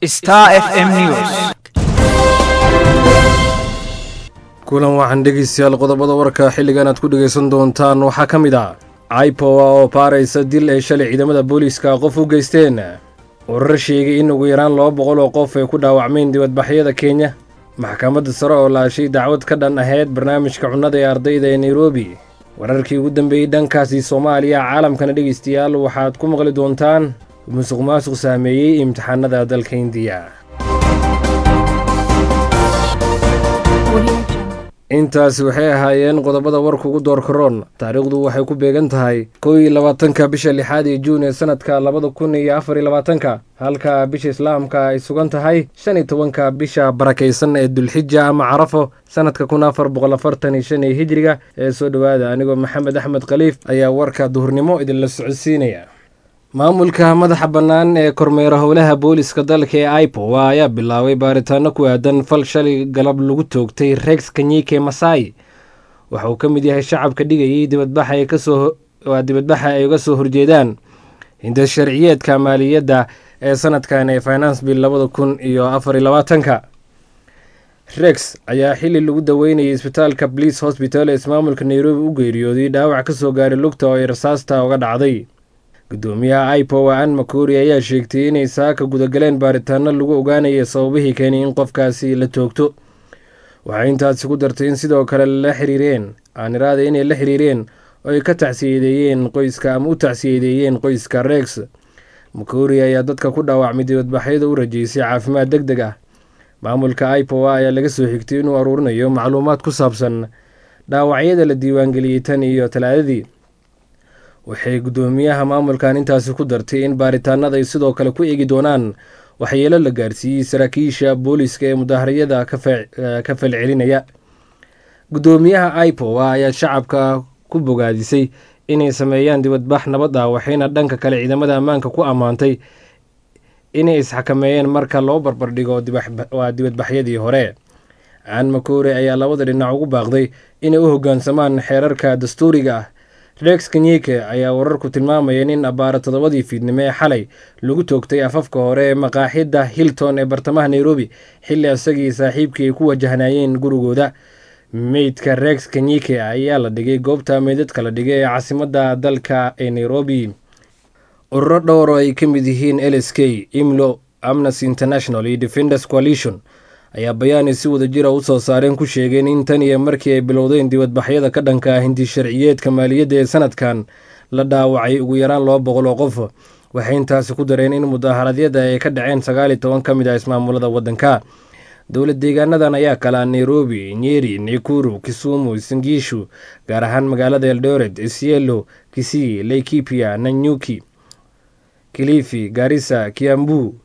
Star FM News. kulan waxaan dhegeystayaal qodobada warka xilligan aad ku dhegaysan doontaan waxaa ka mid ah aipowa oo baaraysa dil ay shalay ciidamada booliiska qof u geysteen warar sheegay in ugu yaraan laba boqol oo qof ay ku dhaawacmeen dibadbaxyada kenya maxkamadda sare oo laashay dacwad ka dhan ahayd barnaamijka cunnada ee ardayda ee nairobi wararkii ugu dambeeyey dhankaasi soomaaliya caalamkana dhegaystayaal waxaad ku maqli doontaan musuq maasuq saameeyey imtixaanada dalka indiya intaasi waxay ahaayeen qodobada warka ugu door karoon taariikhdu waxay ku beegan tahay kow iyo labaatanka bisha lixaad ee juun ee sanadka labada kun iyo afar iyo labaatanka halka bisha islaamka ay sugan tahay shan iyo tobanka bisha barakaysan ee dulxija ama carafo sanadka kun afar boqol afartan iyo shan ee hijriga ee soo dhowaada anigoo maxamed axmed khaliif ayaa warka duhurnimo idinla socodsiinaya maamulka madaxa bannaan ee kormeera howlaha booliska dalka ee aipowa ayaa bilaabay baaritaano ku aadan fal shalay galab lagu toogtay rex kanyike masai waxa uu ka mid yahay shacabka dhigayay dibadbaxa dibadbaxa ay uga soo horjeedaan hinda sharciyeedka maaliyadda ee sanadkan ee finance bill labada kun iyo afar iyo labaatanka rex ayaa xili lagu daweynayay isbitaalka blice hosbital ee ismaamulka nairobi u geeriyooday dhaawac ka soo gaaray lugta oo ay rasaasta uga dhacday gudoomiyaha aipowa an makori ayaa sheegtay inay saaka gudagaleen baaritaano lagu ogaanaya sababihii keenay in qofkaasi la toogto waxay intaasi ku dartay in sidoo kale la xiriireen aaniraada inay la xiriireen oo ay ka tacsiyadeeyeen qoyska ama u tacsiyadeeyeen qoyska rex makori ayaa dadka ku dhaawacmay dibadbaxyada u rajeysay caafimaad deg deg ah maamulka aipowa ayaa laga soo xigtay inuu aruurinayo macluumaad ku saabsan dhaawacyada la diiwaangeliyey tan iyo talaadadii waxay guddoomiyaha maamulkan intaasi ku dartay in baaritaanada ay sidoo kale ku eegi doonaan waxyeelo la gaarsiiyey saraakiisha booliiska ee mudaharayada ka falcelinaya guddoomiyaha aipowa ayaa shacabka ku bogaadisay inay sameeyaan dibadbax nabad ah waxayna dhanka kale ciidamada ammaanka ku ammaantay inay isxakameeyeen marka loo barbardhigo waa dibadbaxyadii hore aan makoore ayaa labada dhinac ugu baaqday inay u hoggaansamaan xeerarka dastuuriga ah rex kanyike ayaa wararku tilmaamayeen in abbaara toddobadii fiidnimo ee xalay lagu toogtay afafka hore ee maqaaxidda hilton ee bartamaha nairobi xilli isagii saaxiibkii ay ku wajahnaayeen gurigooda meydka rex kanyike ayaa la dhigay goobta meydadka la dhigay ee caasimadda dalka ee nairobi ururo dhowr oo ay ka mid yihiin l s k imlo amnesty international iyo defenders coalition ayaa bayaani si wada jira u soo saareen ku sheegeen in tan iyo markii ay bilowdeen dibadbaxyada ka dhanka ah hindi sharciyeedka maaliyadda ee sanadkan la dhaawacay ugu yaraan laba boqol oo qof waxay intaasi ku dareen in mudaaharadyada ay ka dhaceen sagaal iyo toban ka mid ah ismaamulada waddanka dowlad deegaanadan ayaa kalaa nairobi nyeri nakuru kisumu singiishu gaar ahaan magaalada eldoret isielo kisii laikipia nanyuki kilifi garissa kiambu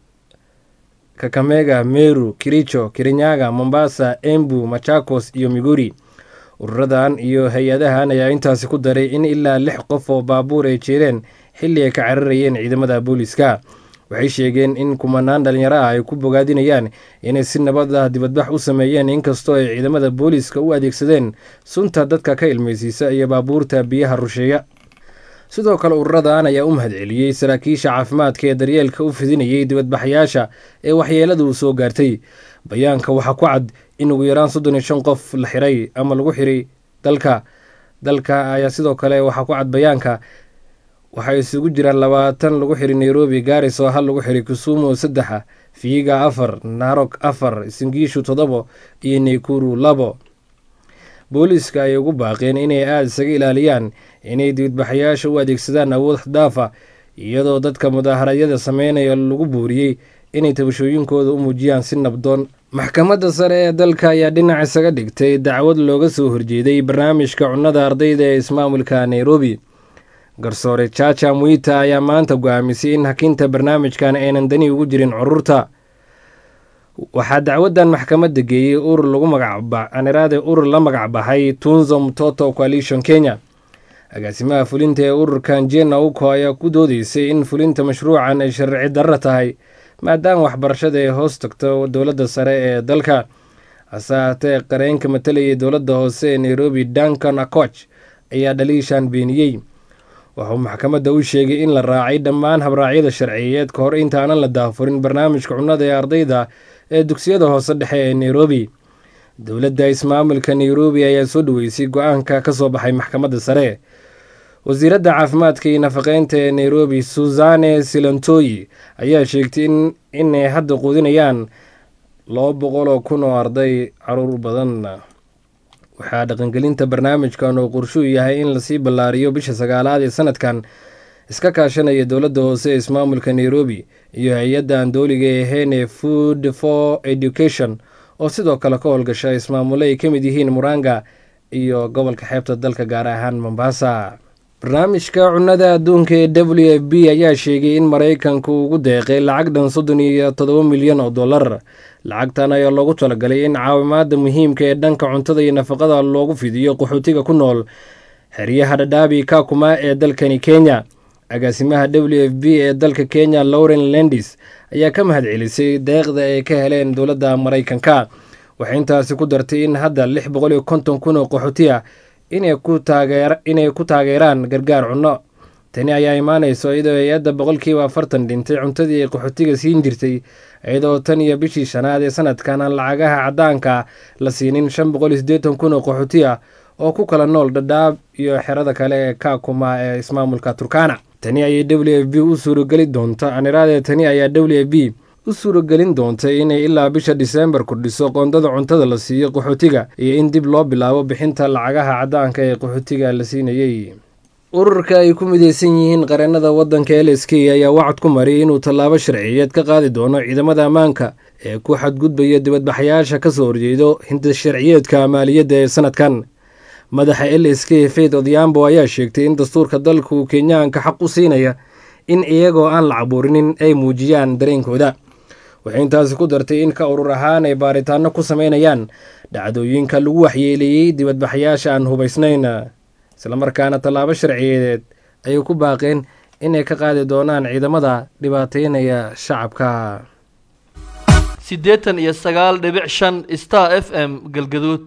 kakamega meru kiricho kirinyaga mombasa embu machakos iyo miguri ururadan iyo hay-adahan ayaa intaasi ku daray in ilaa lix qof oo baabuur ay jeereen xilli ay ka cararayeen ciidamada booliiska waxay sheegeen in kumanaan dhalinyaro ah ay ku bogaadinayaan inay si nabad ah dibadbax u sameeyeen inkastoo ay ciidamada booliiska u adeegsadeen sunta dadka ka ilmaysiisa iyo baabuurta biyaha rusheeya sidoo kale ururadan ayaa u mahadceliyey saraakiisha caafimaadka ee daryeelka u fidinayay dibadbaxayaasha ee waxyeeladu soo gaartay bayaanka waxaa ku cad in ugu yaraan soddon iyo shan qof la xiray ama lagu xiray dalka dalka ayaa sidoo kale waxaa ku cad bayaanka waxay isugu jiraan labaatan lagu xiray nairobi garis oo hal lagu xiray kisumu saddexa fiiga afar narok afar singiishu toddobo iyo naykuru labo booliiska ayay ugu baaqeen inay aada isaga ilaaliyaan inay dibadbaxayaasha u adeegsadaan awood xdaafa iyadoo dadka mudaaharadyada sameynaya lagu buuriyey inay tabashooyinkooda u muujiyaan si nabdoon maxkamadda sare ee dalka ayaa dhinac isaga dhigtay dacwad looga soo horjeeday barnaamijka cunnada ardayda ee ismaamulka nairobi garsoore jaja mwita ayaa maanta go-aamisay in hakinta barnaamijkan aynan dani ugu jirin cururta waxaa dacwadan maxkamadda geeyey urur lagu magacbaniraade urur la magacbaxay tunzo mtoto coalition kenya agaasimaha fulinta ee ururkan jena uko ayaa ku doodeysay in fulinta mashruucan ay sharci darro tahay maadaama waxbarashada ay hoos tagto dowladda sare ee dalka hase haatee qareenka matalayay dowladda hoose ee nairobi duncan akoch ayaa dhaliishan beeniyey wuxuu maxkamadda u sheegay in la raacay dhammaan habraacyada sharciyeed ka hor intaanan la daafurin barnaamijka cunnada ee ardayda ee dugsiyada hoose dhexe ee nairobi dowladda ismaamulka nairobi ayaa soo dhaweysay go-aanka ka soo baxay maxkamadda sare wasiiradda caafimaadka iyo nafaqeynta ee nairobi susane silantoyi ayaa sheegtay inay hadda quudinayaan laba boqol oo kun oo arday caruur badan waxaa dhaqangelinta barnaamijkan oo qorshuu yahay in lasii ballaariyo bisha sagaalaad ee sanadkan iska kaashanaya dowladda hoose ee ismaamulka nairobi iyo hay-adda aan dooliga ahayn ee food for education oo sidoo kale ka howlgasha ismaamulo ay ka mid yihiin muranga iyo gobolka xeebta dalka gaar ahaan mombasa barnaamijka cunnada adduunka ee w f b ayaa sheegay in maraykanku ugu deeqay lacag dhan soddon iyo toddoba milyan oo dollar lacagtan ayaa loogu talagalay in caawimaada muhiimka ee dhanka cuntada iyo nafaqada loogu fidiyo qaxootiga ku nool xeryaha dhadhaabi kakuma ee dalkani kenya agaasimaha w f b ee dalka kenya lauren lendis ayaa ka mahad celisay deeqda ay ka heleen dowladda maraykanka waxay intaasi ku dartay in hadda lix boqol iyo konton kun oo qaxooti ah inay ku taageeraan gargaar cunno tani ayaa imaanayso iyadoo hay-adda boqolkiiba afartan dhintay cuntadii ay qaxootiga siin jirtay iyadoo tan iyo bishii shanaad ee sanadkan aan lacagaha caddaanka la siinin shan boqol iyo siddeetan kun oo qaxooti ah oo ku kala nool dhadhaab iyo xerada kale ee kakuma ee ismaamulka turkana tani ayay w f b u suurageli doonta aniraadee tani ayaa w f b u suuragelin doontay inay ilaa bisha diseembar kordhiso qoondada cuntada la siiyo qaxootiga iyo in dib loo bilaabo bixinta lacagaha caddaanka ee qaxootiga la siinayey ururka ay ku mideysan yihiin qareennada waddanka l s k ayaa wacad ku mariyay inuu tallaabo sharciyeed ka qaadi doono ciidamada ammaanka ee ku xadgudbaya dibadbaxayaasha ka soo horjeedo hinda sharciyeedka maaliyadda ee sanadkan madaxa l s k faith odhiambo ayaa sheegtay in dastuurka dalka uu kenyaanka xaq u siinaya in iyagoo aan la cabuurinin ay muujiyaan dareenkooda waxay intaasi ku dartay in ka urur ahaan ay baaritaano ku sameynayaan dhacdooyinka lagu waxyeeleeyey dibadbaxayaasha aan hubaysnayn islamarkaana tallaabo sharciyeedeed ayay ku baaqeen inay ka qaadi doonaan ciidamada dhibaateynaya shacabka siddeetan iyo sagaal dhibic shan star f m galgaduud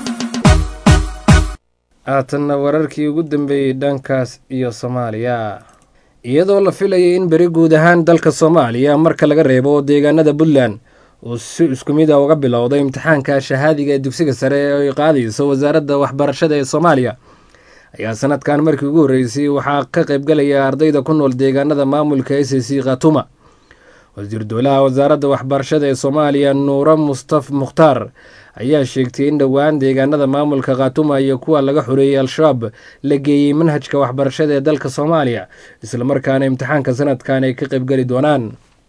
haatanna wararkii ugu dambeeyey dhankaas iyo soomaaliya iyadoo la filayay in beri guud ahaan dalka soomaaliya marka laga reebo deegaanada puntland uu si isku mid a uga bilowday imtixaanka shahaadiga ee dugsiga sare ee ay qaadayso wasaaradda waxbarashada ee soomaaliya ayaa sanadkan markii ugu horreysay waxaa ka qaybgalaya ardayda ku nool deegaanada maamulka s c khatuma wasiir dowlaha wasaaradda waxbarashada ee soomaaliya nuuro mustaf mukhtaar ayaa sheegtay in dhowaan deegaanada maamulka khatuma iyo kuwa laga xoreeyey al-shabaab la geeyey manhajka waxbarashada ee dalka soomaaliya islamarkaana imtixaanka sanadkan ay ka qaybgeli doonaan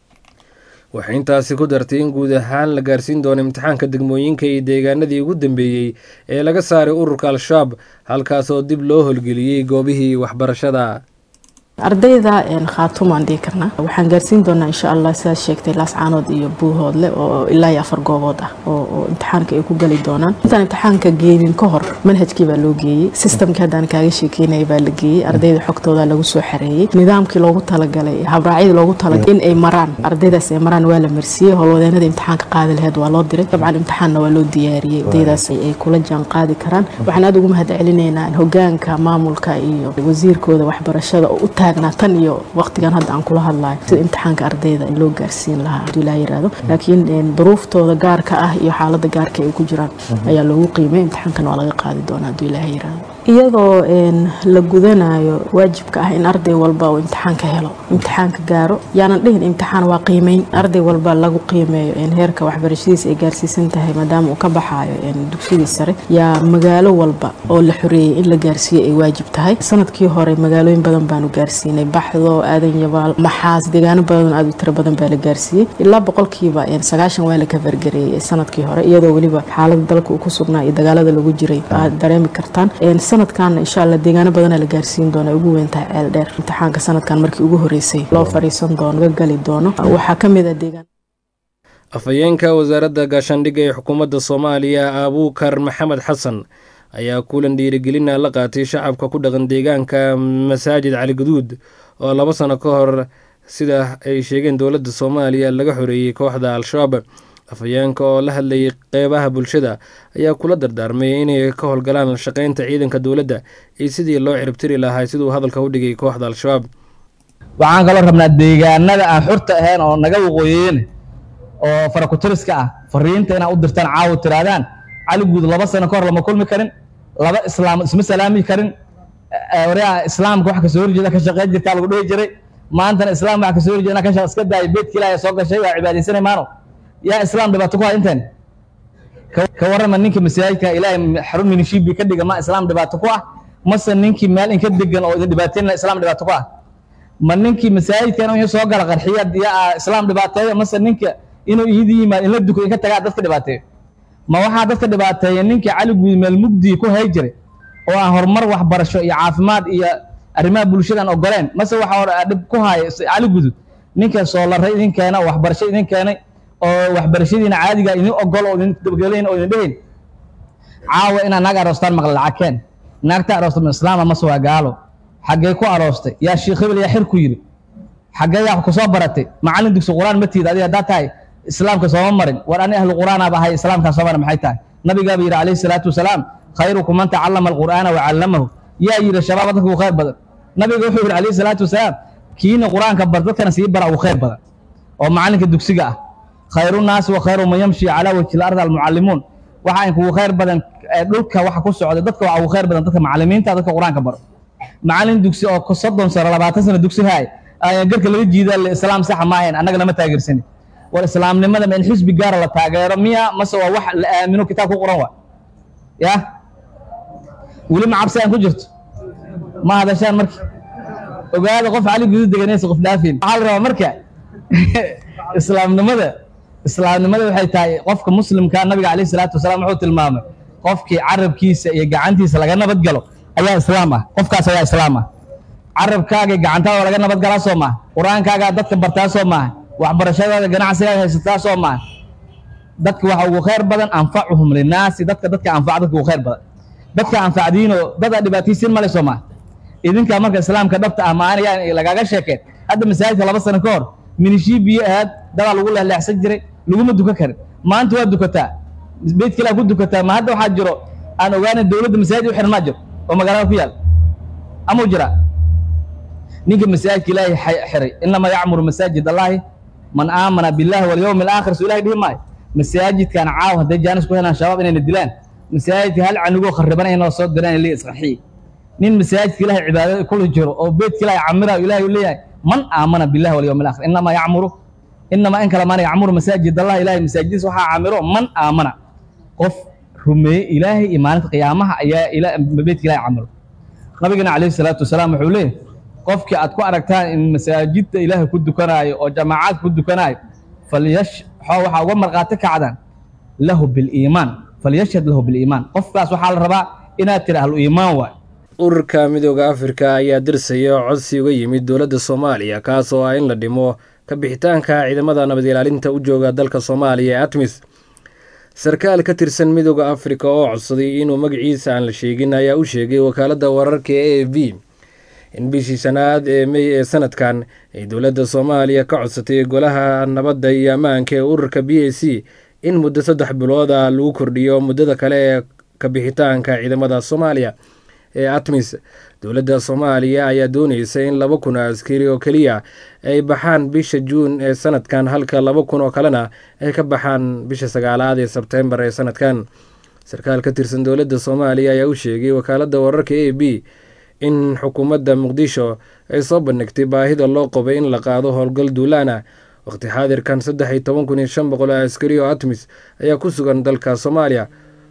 waxay intaasi ku dartay in guud ahaan la gaarsiin doono imtixaanka degmooyinka iyo deegaanadii ugu dambeeyey ee laga saaray ururka al-shabaab halkaasoo dib loo holgeliyey goobihii waxbarashada ardayda khaatumaan dhihi karnaa waxaan gaarsiin doonaa insha allah sidaad sheegtay laascaanood iyo buuhoodle oo ilaa iyo afar goobood ah oo imtixaanka ay ku geli doonaan intaan imtixaanka geenin ka hor manhajkii baa loo geeyey sistamkii haddaan kaaga sheekeynaya baa la geeyey ardayda xogtooda lagu soo xareeyey nidaamkii loogu talagalay habraacyadii loogu talagalay in ay maraan ardaydaas ay maraan waa la marsiiyey howlwadeenada imtixaanka qaadi laheyd waa loo diray dabcan imtixaanna waa loo diyaariyey ardaydaas ay kula jaan qaadi karaan waxaan aada ugu mahad celinaynaa hogaanka maamulka iyo wasiirkooda waxbarashada oo u tan iyo waqtigan hadda aan kula hadlayo sida imtixaanka ardayda loo gaarsiin lahaa haduu ilaa yiraahdo laakiin duruuftooda gaarka ah iyo xaalada gaarka ay ku jiraan ayaa loogu qiimay imtixaankan waa laga qaadi doonaa haduu ilaaha yiraahdo iyadoo la gudanayo waajibka ah in arday walba uu imtixaanka helo imtixaanka gaaro yaanan dhihin imtixaan waa qiimeyn arday walba lagu qiimeeyo heerka waxbarashadiisa ay gaarsiisan tahay maadaama uu ka baxaayo dugsidii sare yaa magaalo walba oo la xoreeyey in la gaarsiiyo ay waajib tahay sanadkii hore magaalooyin badan baanu gaarsiinay baxdo aadan yabaal maxaas deegaano badan aad u tiro badan baa la gaarsiiyey ilaa boqolkiiba sagaashan waa la kafargareeyey sanadkii hore iyadoo weliba xaalada dalka uu ku sugnaa iyo dagaalada lagu jiray aad dareemi kartaan sanadkan insha alla deegaano badana la gaarsiin doona ugu weyn tahay ceel dheer imtixaanka sanadkan markii ugu horeysay loo fariisan doono laga gali doono waxaa ka mid a deegaan afhayeenka wasaaradda gaashaandhigga ee xukuumadda soomaaliya abuukar maxamed xasan ayaa kulan dhiirigelina la qaatay shacabka ku dhaqan deegaanka masaajid cali guduud oo laba sano ka hor sida ay sheegeen dowladda soomaaliya laga xoreeyey kooxda al-shabaab afhayeenka oo la hadlayay qeybaha bulshada ayaa kula dardaarmay inay ka howlgalaan shaqeynta ciidanka dowladda iyo sidii loo ciribtiri lahaa siduu hadalka u dhigay kooxda al-shabaab waxaan kaloo rabnaa deegaanada aan xurta ahayn oo naga waqooyeen oo farakutiriska ah fariinta inaad u dirtaan caawa tiraadaan cali guud laba sano ka hor lama kulmi karin laba islaam isma salaami karin waryaa islaamka wax kasoo horjeeda ka shaqeyn jirtaa lagu dhihi jiray maantana islaam wax kasoo horjeeda ka iska daaya beedka ilaahay soo gashay waa cibaadaysanay maano yaa islaam dhibaato ku hay inteen ka warrama ninka masaajidka ilaahay xarun minishibi ka dhiga ma islaam dhibaato ku ah mase ninkii meel inka degan oo idin dhibaateynaya islaam dhibaato ku ah ma ninkii masaajidka inuu soo gala qarxiya yaa islaam dhibaateeyo mase ninka inuu iidi yimaad in la duko inka tagaa dadka dhibaateeyo ma waxaa dadka dhibaateeya ninkii cali guud meel mugdii ku hay jiray oo aan horumar waxbarasho iyo caafimaad iyo arrimaha bulshadaan ogoleen mase waxaa dhib ku haya cali gudud ninka soolaray idin keena oo waxbarasho idin keenay oo waxbarashadiina caadiga idin ogol oo idin dabagelayn oo idin dhehayn caawa inaad naag aroostaan maqla lacagkeen naagta aroosta ma islaama mase waa gaalo xaggee ku aroostay yaa shiikh hebel yaa xir ku yidhi xaggee yaa ku soo baratay macallin dugsi qur-aan ma tiid adiga haddaa tahay islaamka sooma marin war ani ahlu qur'aanaaba ahay islaamkaa soo marin maxay tahay nabigaaba yidhi calayhi salaatu wasalaam khayrukum man tacallama alqur'aana wa callamahu yaa yidhi shabaaba dadka ugu khayr badan nabiga wuxuu yidhi calayhi salaatu wasalaam kiina qur'aanka bar dadkana sii bara ugu khayr badan oo macallinka dugsiga ah khayru naasi wa khayru man yamshi calaa wajhi lardi almucallimuun waxa in kugu khayr badan dhulka waxa ku socda dadka waxa ugu khayr badan dadka macallimiinta dadka qur'aanka baro macallin dugsi oo soddon sano labaatan sano dugsi haay ayaa garka laga jiida le islaam saxa ma ahayn annaga lama taageersanin war islaamnimada ma in xisbi gaara la taageero miya mase waa wax la aamino kitaab ku qoran waa ya weli ma cabsi aan ku jirto ma hadashaan marka ogaada qof cali gudu deganaysa qof dhaafin waxaa la rabaa marka islaamnimada islaamnimada waxay tahay qofka muslimka nabiga calayhi salaatu wasalaam wuxuu tilmaamay qofkii carabkiisa iyo gacantiisa laga nabad galo ayaa islaam ah qofkaas ayaa islaam ah carabkaaga iyo gacantaada laga nabad galaa soo maaha qur-aankaagaa dadka bartaa soo maaha waxbarashadaada ganacsigaaga haysataa soo maaha dadka waxa ugu khayr badan anfacuhum linaasi dadka dadka anfaca dadka ugu khayr badan dadka anfacdiinoo dad aa dhibaataysiin male soo maaha idinkaa marka islaamka dhabta ah maana yaa lagaaga sheekeen hadda masaajidka laba sano ka hor minishii biyo ahaad dadaa lagu leexleexsan jiray laguma dukan karin maanta waa dukataa beydka ilaa ku dukataa ma hadda waxaa jiro aan ogaanay dowladda masaajid u xiran maa jiro oo magaalada ku yaal amau jiraa ninka masaajidka ilaahay xiray inamaa yacmuru masaajid allahi man aamana billahi walyawmi alaakhir soo ilahay dhihi maayo masaajidkan caaw hadday jaanis ku helaan shabaab inayna dilaan masaajidka hal canugoo kharibanay inoo soo diraan ilay isqarxiye nin masaajidka ilahay cibaadada kula jiro oo beydka ilahay camirayo ilahay uu leeyahay man aamana billahi walyawmi alaakhir inamaa yacmuru inamaa in kale maana yacmuru masaajid allah ilahay masaajidiisa waxaa camiro man aamana qof rumeeye ilaahay iyo maalinta qiyaamaha ayaa beydka ilahay camiro nabigana calayhi salaatu wasalaam wuxuu leeyahy qofkii aad ku aragtaan in masaajidda ilaahay ku dukanaayo oo jamaacaad ku dukanaayo falyash xoo waxaa uga markhaati kacdaan lahu biliimaan falyashhad lahu biliimaan qofkaas waxaa la rabaa inaad tiri ahlu iimaan waay ururka midooda afrika ayaa dirsaya codsi uga yimid dowladda soomaaliya kaas oo ah in la dhimo ka bixitaanka ciidamada nabad ilaalinta u jooga dalka soomaaliya ee atmis sarkaal ka tirsan midooda afrika oo codsaday inuu magaciisa aan la sheegin ayaa u sheegay wakaaladda wararka e a v in bishii shanaad ee mey ee sanadkan ay dowladda soomaaliya ka codsatay golaha nabadda iyo ammaanka ee ururka b a c in muddo saddex bilood ah lagu kordhiyo muddada kale ee ka bixitaanka ciidamada soomaaliya ee atmis dowladda soomaaliya ayaa dooneysa in laba kun oo askari oo keliya ay baxaan bisha juun ee sanadkan halka laba kun oo kalena ay ka baxaan bisha sagaalaad ee sebtembar ee sanadkan sarkaal ka tirsan dowladda soomaaliya ayaa u sheegay wakaaladda wararka a b in xukuumadda muqdisho ay soo bandhigtay baahida loo qabay in la qaado howlgal duulaana waqti xaadirkan saddex iyo toban kun iyo shan boqol oo askari oo atmis ayaa ku sugan dalka soomaaliya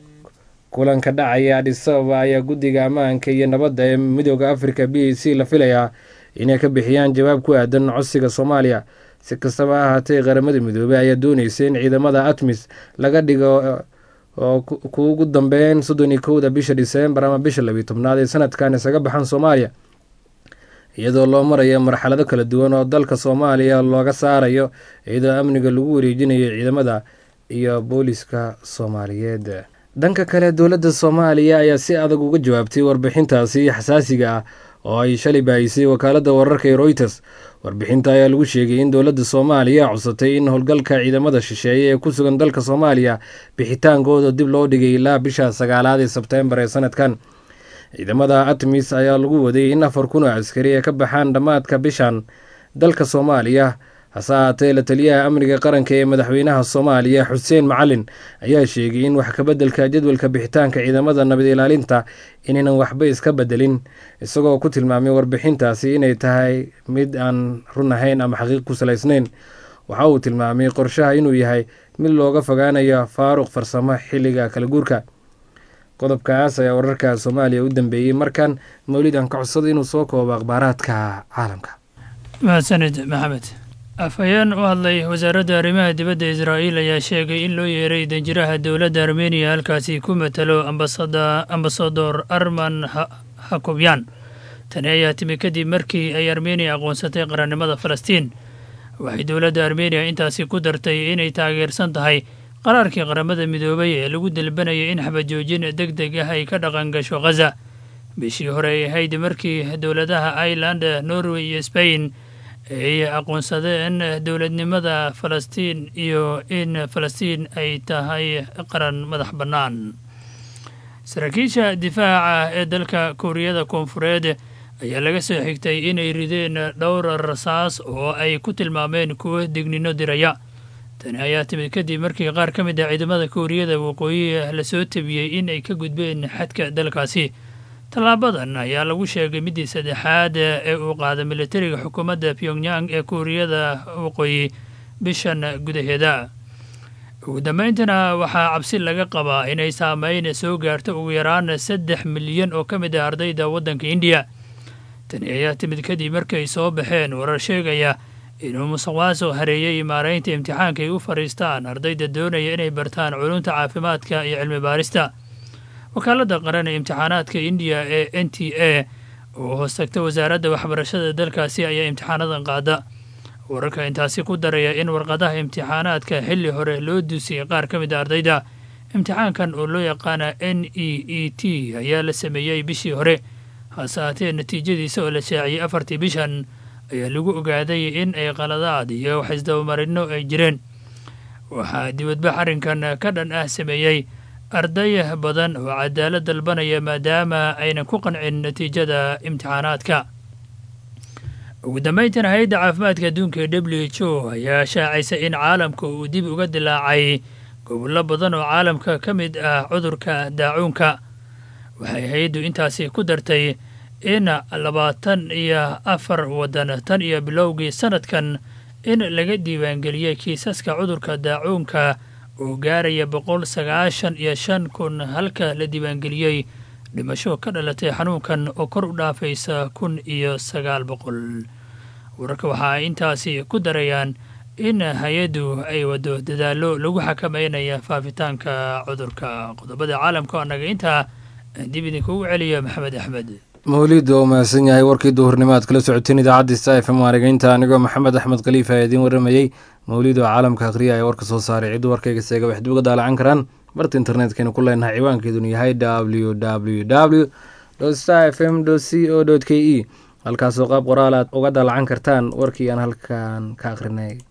kulanka dhacaya adhisababa ayaa guddiga ammaanka iyo nabadda ee midooda afrika b a c la filayaa inay ka bixiyaan jawaab ku aadan codsiga soomaaliya si kastaba ha ahaatee qaramada midoobey ayaa dooneysa in ciidamada atmis laga dhigo oo ku ugu dambeyn soddon iyo kowda bisha diseembar ama bisha labiyo tobnaad ee sanadkan isaga baxan soomaaliya iyadoo loo marayo marxalado kala duwan oo dalka soomaaliya looga saarayo iyadoo amniga lagu wareejinayo ciidamada iyo booliska soomaaliyeed dhanka kale dowladda soomaaliya ayaa si adag uga jawaabtay warbixintaasi xasaasiga ah oo ay shalay baahisay wakaaladda wararka ee royters warbixinta ayaa lagu sheegay in dowladda soomaaliya codsatay in howlgalka ciidamada shisheeye ee ku sugan dalka soomaaliya bixitaankooda dib loo dhigay ilaa bisha sagaalaad ee sebteembar ee sanadkan ciidamada atmis ayaa lagu waday in afar kun oo askari ay ka baxaan dhammaadka bishan dalka soomaaliya hase ahaatee la taliyaha amniga qaranka ee madaxweynaha soomaaliya xuseen macalin ayaa sheegay in wax kabeddelka jadwalka bixitaanka ciidamada nabad ilaalinta inaynan waxba iska bedelin isagoo ku tilmaamay warbixintaasi inay tahay mid aan run ahayn ama xaqiiq ku salaysnayn waxa uu tilmaamay qorshaha inuu yahay mid looga fogaanayo faaruq farsamo xilliga kala guurka qodobkaas ayaa wararka soomaaliya u dambeeyey markan mawlid aan ka codsada inuu soo koobo akhbaaraadka caalamka mahadsanid maxamed afhayeen u hadlay wasaaradda arrimaha dibadda israa'iil ayaa sheegay in loo yeeray danjiraha dowladda armeniya halkaasi ku matalo ambasador arman hakobyan tani ayaa timi kadib markii ay armeniya aqoonsatay qarannimada falastiin waxay dowladda armeniya intaasi ku dartay inay taageersan tahay qaraarkii qaramada midoobay ee lagu dalbanayay in xabajoojin deg deg ah ay ka dhaqan gasho khaza bishii hore ay ahayd markii dowladaha ireland norway iyo spain ay aqoonsadeen dowladnimada falastiin iyo in falastiin ay tahay qaran madax bannaan saraakiisha difaaca ee dalka kuuriyada koonfureed ayaa laga soo xigtay inay rideen dhowr rasaas oo ay ku tilmaameen kuwo degnino diraya tani ayaa timid kadib markii qaar ka mid ah ciidamada kuuriyada waqooyi lasoo tabiyey in ay ka gudbeen xadka dalkaasi tallaabadan ayaa lagu sheegay middii saddexaad ee uu qaada militariga xukuumadda pyongyang ee kuuriyada waqooyi bishan gudaheeda ugu dambayntana waxaa cabsi laga qabaa inay saameyn soo gaarto ugu yaraan saddex milyan oo ka mid ah ardayda waddanka indiya tani ayaa timid kadib markay soo baxeen warar sheegaya inuu musuqmaasuq hareeyey maaraynta imtixaanka ay u fadhiistaan ardayda doonaya inay bartaan culumta caafimaadka iyo cilmi baarista wakaaladda qaran ee imtixaanaadka indiya ee n t a oo hoos tagta wasaaradda waxbarashada dalkaasi ayaa imtixaanadan qaada wararka intaasi ku daraya in warqadaha imtixaanaadka xilli hore loo duusiyey qaar ka mid a ardayda imtixaankan oo loo yaqaana n e e t ayaa la sameeyey bishii hore hase haatee natiijadiisa oo la shaaciyey afartii bishan ayaa lagu ogaaday in ay qaladaad iyo wax isdabamarinno ay jireen waxaa dibadbax arrinkan ka dhan ah sameeyey arday badan oo cadaalad dalbanaya maadaama aynan ku qancin natiijada imtixaanaadka ugu dambayntiina hay-adda caafimaadka adduunka ee w h o ayaa shaacaysa in caalamka uu dib uga dilaacay gobollo badan oo caalamka ka mid ah cudurka daacuunka waxay hay-addu intaasi ku dartay in labaatan iyo afar waddan tan iyo bilowgii sanadkan in laga diiwaangeliyey kiisaska cudurka daacuunka oo gaaraya boqol sagaashan iyo shan kun halka la diiwaangeliyey dhimasho ka dhalatay xanuunkan oo kor u dhaafaysa kun iyo sagaal boqol wararka waxa ay intaasi ku darayaan in hay-addu ay waddo dadaallo lagu xakameynaya faafitaanka cudurka qodobada caalamka oo annaga intaa dib idinkugu celiya maxamed axmed mawlid waa mahadsan yahay warkii duhurnimaad kala socoteen idaacadda sta f m waarigeynta anigoo maxamed axmed khaliif ayaa idiin waramayey mawlid oo caalamka akhriya ee warka soo saaray ciddu warkayga seega waxay uga daalacan karaan barta internetkaynu ku leenahay ciwaankeedunu yahay w w w star f m c o k e halkaasoo qaab qoraal aad uga daalacan kartaan warkii aan halkan ka akhrinay